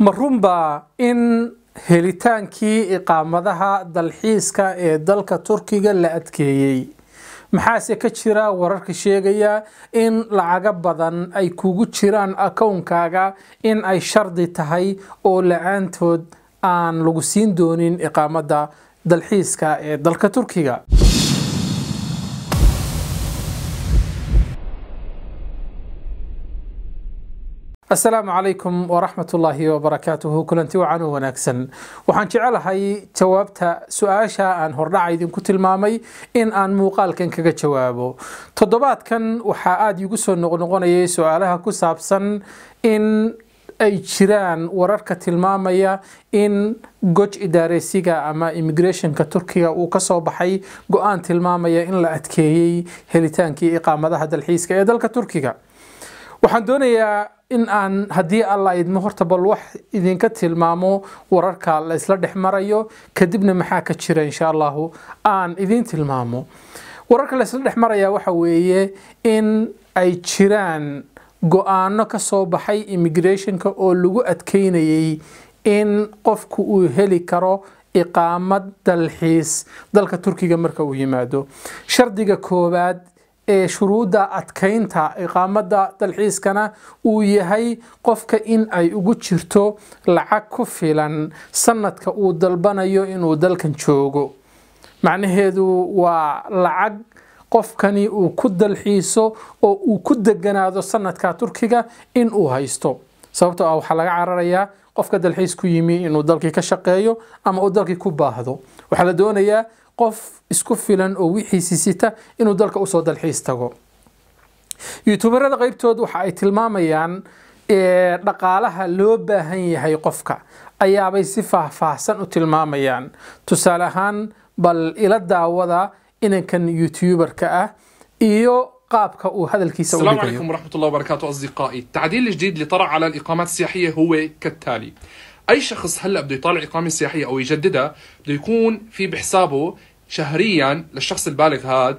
ma runbaa in helitaankii iqaamadaha dalxiiska ee dalka turkiga la adkeeyey maxaase ka jira wararka sheegaya in lacago badan ay kugu jiraan akownkaaga in ay shardi tahay oo la-aantood aan lagu siin doonin iqaamada dalxiiska ee dalka turkiga asalaamu calaykum waraxmat ullaahi wabarakaatuhu kulanti wacan oo wanaagsan waxaan jecelahay jawaabta su-aasha aan hordhaca idinku tilmaamay in aan muuqaalkan kaga jawaabo toddobaadkan waxaa aada iigu soo noqnoqonayay su-aalaha ku saabsan in ay jiraan wararka tilmaamaya in goj idaareysiga ama immigrationka turkiga uu kasoo baxay go-aan tilmaamaya in la adkeeyey helitaankii iqaamadaha dalxiiska ee dalka turkiga waxaan doonayaa in aan haddii alla idmo horta bal wax idinka tilmaamo wararka la isla dhex marayo kadibna maxaa ka jira insha allahu aan idiin tilmaamo wararka la isla dhex maraya waxa weeye in ay jiraan go-aano ka soo baxay immigrationka oo lagu adkeynayay in qofku uu heli karo iqaamad dalxiis dalka turkiga marka uu yimaado shardiga koowaad ee shuruudda adkeynta iqaamada dalxiiskana uu yahay qofka in ay ugu jirto lacag ku filan sanadka uu dalbanayo inuu dalkan joogo macnaheedu waa lacag qofkani uu ku dalxiiso oo uu ku deganaado sanadka turkiga in uu haysto sababtoo ah waxaa laga cararayaa qofka dalxiis ku yimi inuu dalkii ka shaqeeyo ama uu dalkii ku baahdo waxaa la doonayaa qof isku filan oo wixiisi sita inuu dalka usoo dalxiis tago youtuberada qeybtood waxa ay tilmaamayaan dhaqaalaha loo baahan yahay qofka ayaabay si faahfaahsan u tilmaamayaan tusaale ahaan bal ila daawada inankan youtuberka ah iyo qaabka uu hadalkiisa السلام عليكم ورحمة الله وبركاته أصدقائي التعديل الجديد اللي طرأ على الإقامات السياحية هو كالتالي أي شخص هلأ بده يطالع إقامة سياحية أو يجددها بده يكون في بحسابه شهريا للشخص البالغ هذا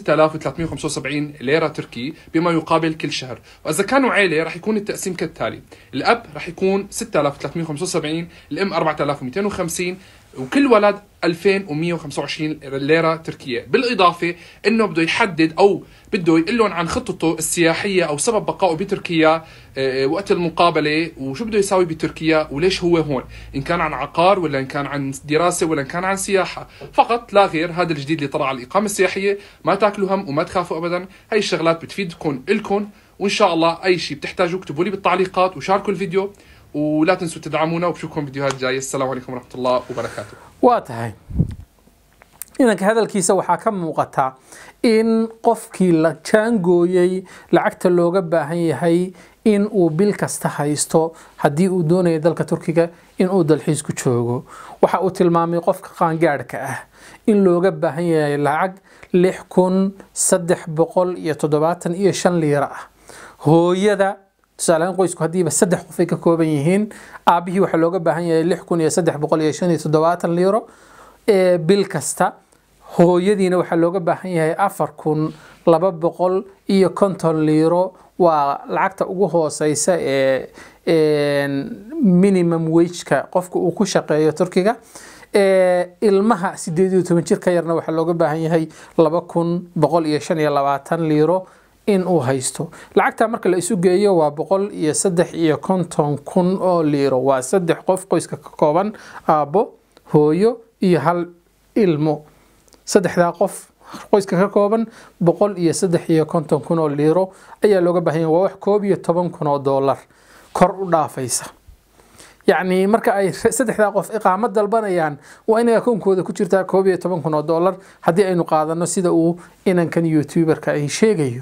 6375 ليرة تركي بما يقابل كل شهر وإذا كانوا عيلة رح يكون التقسيم كالتالي الأب رح يكون 6375 الأم 4250 وكل ولد 2125 ليره تركيه بالاضافه انه بده يحدد او بده يقول لهم عن خطته السياحيه او سبب بقائه بتركيا وقت المقابله وشو بده يساوي بتركيا وليش هو هون ان كان عن عقار ولا ان كان عن دراسه ولا ان كان عن سياحه فقط لا غير هذا الجديد اللي طلع على الاقامه السياحيه ما تاكلوا هم وما تخافوا ابدا هاي الشغلات بتفيدكم الكم وان شاء الله اي شيء بتحتاجوا اكتبوا لي بالتعليقات وشاركوا الفيديو ولا تنسوا تدعمونا وبشوفكم فيديوهات جايه السلام عليكم ورحمه الله وبركاته waa tahay inanka hadalkiisa waxaa ka muuqata in qofkii la jaangooyey lacagta looga baahan yahay in uu bil kasta haysto haddii uu doonayo dalka turkiga in uu dalxiis ku joogo waxa uu tilmaamay qofka qaangaadhka ah in looga baahan yahay lacag lix kun saddex boqol iyo toddobaatan iyo shan liira ah hooyada tusaalehaan qoysku haddiiba saddex qof ay ka kooban yihiin aabihii waxaa looga baahan yahay lix kun iyo saddex boqol iyo shan iyo toddobaatan liiro ee bil kasta hooyadiina waxaa looga baahan yahay afar kun laba boqol iyo konton liiro waa lacagta ugu hooseysa ee minimum wageka qofka uu ku shaqeeyo turkiga ilmaha sideed iyo toban jir ka yarna waxaa looga baahan yahay laba kun boqol iyo shan iyo labaatan liiro in uu haysto lacagta marka la isu geeyo waa boqol iyo saddex iyo konton kun oo liiro waa saddex qof qoyska ka kooban aabbo hooyo iyo hal ilmo saddexdaa qof qoyska ka kooban boqol iyo saddex iyo konton kun oo liiro ayaa looga baahan yahay waa wax koob iyo toban kun oo doolar kor u dhaafaysa yacni marka ay saddexdaa qof iqaamo dalbanayaan waa inay akoonkooda ku jirtaa koob iyo toban kun oo doolar haddii aynu qaadano sida uu inankan youtuberka ay sheegayo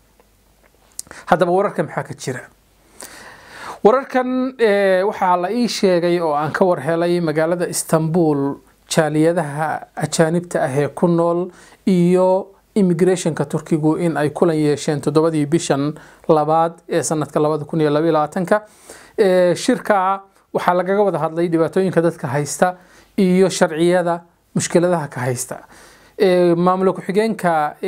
haddaba wararka maxaa ka jira wararkan waxaa la ii sheegay oo aan ka warhelay magaalada istanbul jaaliyadaha ajaanibta ah ee ku nool iyo immigrationka turkigu in ay kulan yeesheen toddobadii bishan labaad ee sanadka labada kun iyo labaiyo labaatanka shirka waxaa lagaga wada hadlay dhibaatooyinka dadka haysta iyo sharciyada mushkiladaha ka haysta maamul ku-xigeenka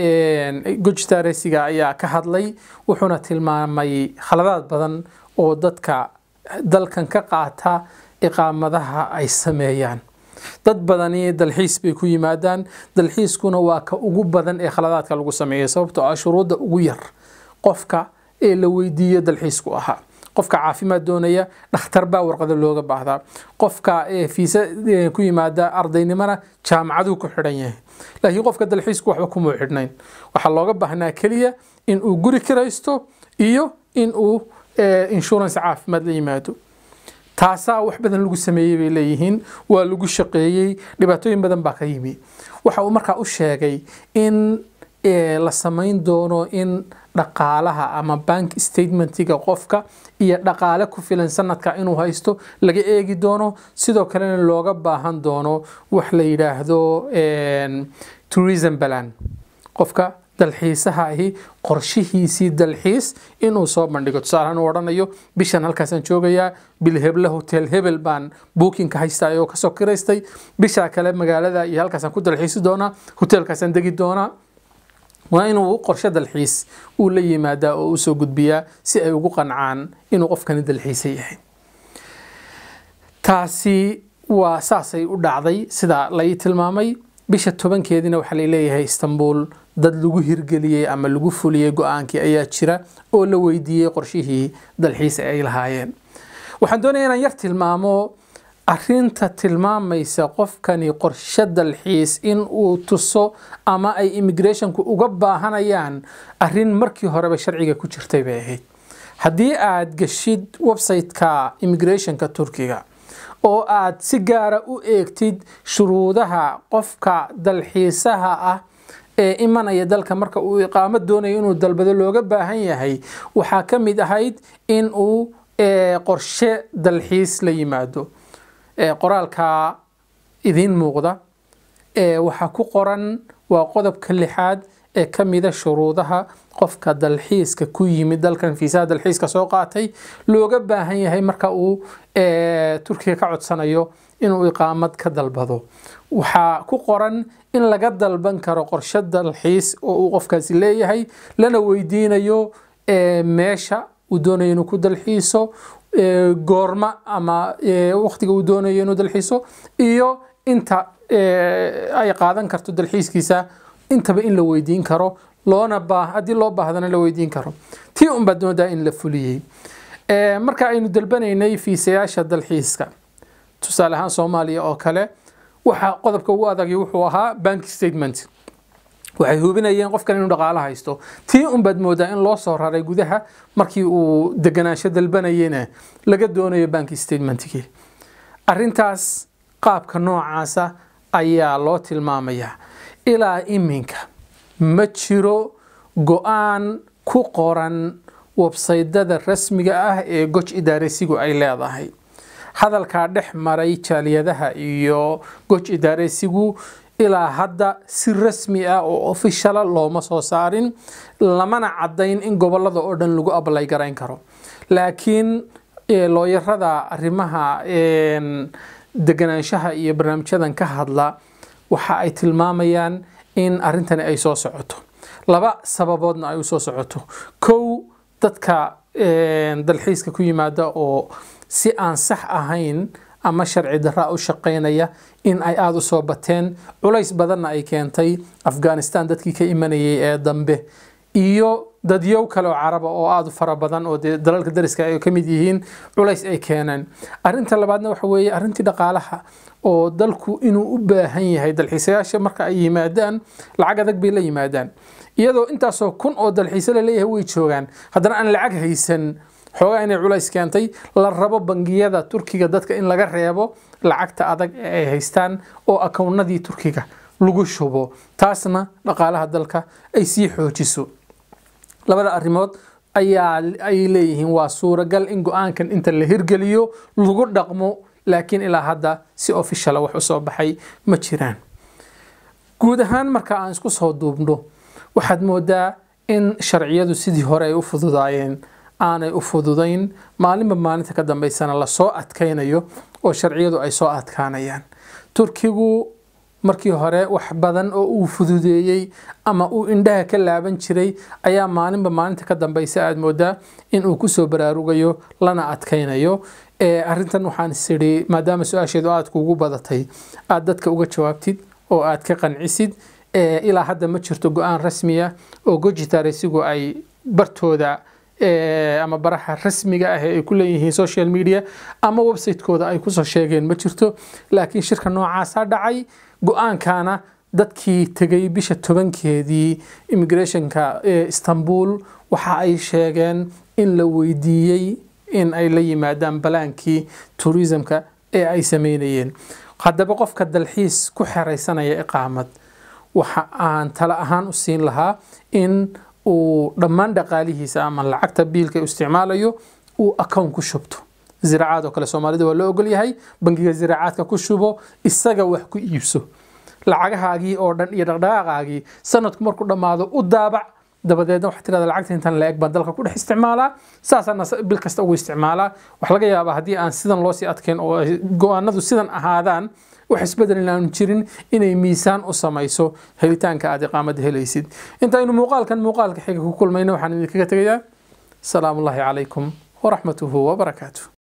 gojtaresiga ayaa ka hadlay wuxuuna tilmaamay khaladaad badan oo dadka dalkan ka qaata iqaamadaha ay sameeyaan dad badani dalxiis bay ku yimaadaan dalxiiskuna waa ka ugu badan ee khaladaadka lagu sameeya sababtoo ah shuruudda ugu yar qofka ee la weydiiyo dalxiisku ahaa qofka caafimaad doonaya dhakhtar baa warqada looga baahdaa qofka fiisa ku yimaada ardaynimona jaamacaduu ku xidhan yahay laakiin qofka dalxiisku waxba kumuu xidhnayn waxaa looga baahnaa keliya in uu guri kiraysto iyo in uu insurance caafimaad la yimaado taasaa wax badan lagu sameeyey bay leeyihiin waa lagu shaqeeyey dhibaatooyin badan baa ka yimi waxa uu markaa u sheegay in la samayn doono in dhaqaalaha ama bank statementiga qofka iyo dhaqaale ku filan sanadka inuu haysto laga eegi doono sidoo kalena looga baahan doono wax la yidhaahdo tourism balan qofka dalxiisaha ahi qorshihiisii dalxiis inuu soo bandhigo tusaalehaan uu odhanayo bishan halkaasaan joogayaa bil heble hotel hebel baan bookinka haystaa oo kasoo kiraystay bishaa kale magaalada iyo halkaasaan ku dalxiisi doonaa hotelkaasaan degi doonaa waa inuu qorshe dalxiis uu la yimaadaa oo usoo gudbiyaa si ay ugu qancaan inuu qofkani dalxiisa yahay taasi waa saasay u dhacday sida lai tilmaamay bisha tobankeediina waxaa laleeyahay istanbul dad lagu hirgeliyey ama lagu fuliyey go-aankii ayaa jira oo la weydiiyey qorshihii dalxiis ay lahaayeen waxaan doonaya inaan yar tilmaamo arinta tilmaamaysa qofkani qorshe dalxiis in uu tuso ama ay immigrationku uga baahanayaan arin markii horeba sharciga ku jirtay bay ahayd haddii aad geshid website-ka immigrationka turkiga oo aad si gaara u eegtid shuruudaha qofka dalxiisaha ah ee imanaya dalka marka uu iqaamo doonayo inuu dalbado looga baahan yahay waxaa ka mid ahayd in uu qorshe dalxiis la yimaado qoraalka idiin muuqda waxaa ku qoran waa qodobka lixaad ee ka mida shuruudaha qofka dalxiiska ku yimid dalkan fiisaha dalxiiska soo qaatay looga baahan yahay marka uu turkiga ka codsanayo inuu iqaamad ka dalbado waxaa ku qoran in laga dalban karo qorshe dalxiis oo uu qofkaasi leeyahay lana weydiinayo meesha uu doonayo inuu ku dalxiiso goorma ama waqtiga uu doonayo inuu dalxiiso iyo inta ay qaadan karto dalxiiskiisa intaba in la weydiin karo loona haddii loo baahdana la weydiin karo tii unbaad moodaa in la fuliyey marka aynu dalbanaynay fiisayaasha dalxiiska tusaale ahaan soomaaliya oo kale waxa qodobka ugu adagi wuxuu ahaa bank statement waxay hubinayeen qofkan inuu dhaqaalo haysto tii unbaad moodaa in loo soo raray gudaha markii uu deganaansho dalbanayena laga doonayo bank statementkii arintaas qaabka noocaasa ayaa loo tilmaamayaa ilaa iminka ma jiro go-aan ku qoran websaydada rasmiga ah ee goj idaaresigu ay leedahay hadalkaa dhex maray jaaliyadaha iyo goj idaaresigu ilaa hadda si rasmi ah oo ofishala looma soo saarin lamana caddayn in gobolada oo dhan lagu ablay garayn karo laakiin looyarada arrimaha deganaanshaha iyo barnaamijyadan ka hadla waxa ay tilmaamayaan in arrintani ay soo socoto laba sababoodna ay u soo socoto kow dadka dalxiiska ku yimaada oo si aan sax ahayn ama sharci daraa u shaqaynaya in ay aada u soo bateen culays badanna ay keentay afghanistan dadkii ka imanayay ee dambe iyo dadyow kale oo caraba oo aada u fara badan oo dee dalalka dariska ay ka mid yihiin culays ay keeneen arinta labaadna waxa weeye arrintii dhaqaalaha oo dalku inuu u baahan yahay dalxiisayaasha marka ay yimaadaan lacag adag bay la yimaadaan iyadoo intaasoo kun oo dalxiise la leeyahay way joogaan haddana aan lacag haysan xoogaa inay culays keentay la rabo bangiyada turkiga dadka in laga reebo lacagta adag ee ay haystaan oo akownadii turkiga lagu shubo taasna dhaqaalaha dalka ay sii xoojiso labada arrimood ayaa ay leeyihiin waa suuragal in go-aankan inta la hirgeliyo lagu dhaqmo laakiin ilaa hadda si ofishala wax u soo baxay ma jiraan guud ahaan marka aan isku soo duubno waxaad moodaa in sharciyadu sidii hore ay u fududaayeen aanay u fududayn maalinba maalinta ka dambeysana lasoo adkaynayo oo sharciyadu ay soo adkaanayaan turkigu markii hore wax badan oo uu fududeeyey ama uu indhaha ka laaban jiray ayaa maalinba maalinta ka dambeysa aada moodaa in uu kusoo baraarugayo lana adkaynayo arrintan waxaan isidhi maadaama su-aasheedu aad kuugu badatay aad dadka uga jawaabtid oo aad ka qancisid ilaa hadda ma jirto go-aan rasmiya oo gojitaresigu ay bartooda ama baraha rasmiga ah ee ay ku leeyihiin social media ama website-kooda ay kusoo sheegeen ma jirto laakiin shirka noocaasa dhacay go-aankana dadkii tegay bisha tobankeedii immigrationka ee istanbul waxa ay sheegeen in la weydiiyey in ay la yimaadaan balaankii tourismka ee ay sameynayeen haddaba qofka dalxiis ku xeraysanaya iqaamad waxa aan tala ahaan u siin lahaa in uu dhammaan dhaqaalihiisa ama lacagta biilka isticmaalayo uu account ku shubto ziraacaad oo kale soomaalida waa loo ogol yahay bangiga ziraacaadka ku shubo isaga wax ku iibso lacagahaagii oo dhan iyo dhaqdhaqaaqaagii sanadku markuu dhammaado u daabac dabadeedna waxaa tirahda lacagta intan la eg baan dalka ku dhex isticmaalaa saasaana bil kasta ugu isticmaalaa wax laga yaabaa haddii aan sidan loosii adkeyn oo go-aanadu sidan ahaadaan wax isbedel inaanu jirin inay miisaan u samayso helitaanka aad iqaamada helaysid intaynu muuqaalkan muuqaalka xiga ku kulmayna waxaan idinkaga tegayaa asalaamu ullaahi calaykum waraxmatuhu wabarakaatuh